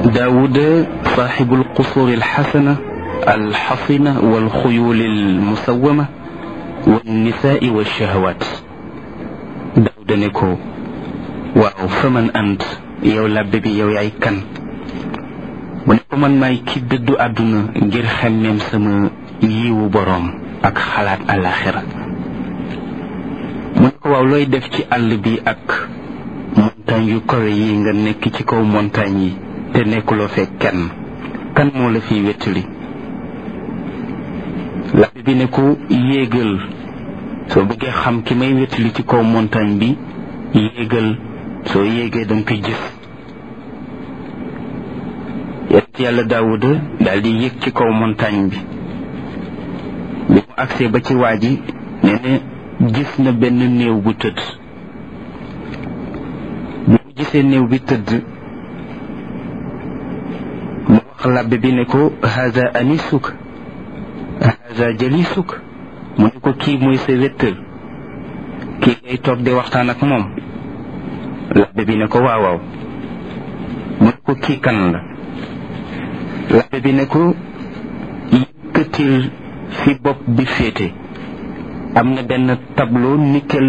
داود صاحب القصور الحسنة الحصنة والخيول المسومة والنساء والشهوات داود نكو waaw faman ant yow labbe bi yow yaay kan mu ne ko man maay ki dëddu àdduna ngir xemmeem sama yiwu boroom ak xalaat àllaaxira mu ne ko waaw looy def ci àll bi ak montagne yu kawe yi nga nekk ci kaw montagne yi te nekkuloo fekk kenn kan moo la fiy wettali labbe bi ne ko yéegal soo bëggee xam ki may wettali ci kaw montagne bi yéegal soo yéegee danga koy gis yonent yàlla daawuda daal di yéeg ci kaw montagne bi bi mu agsee ba ci waa ji nee na gis na benn néew bu tëdd bi mu gisee néew bi tëdd mu wax labbe bi ne ko haza anisuk haza jalisuk mu ne ko kii mooy sa wéttal kii ngay toog di waxtaan ak moom labbe bi ne ko waaw waaw mu ne ko kii kan la labbe bi ne ko yëkkatil fi bopp bi féete am na benn tableau nickel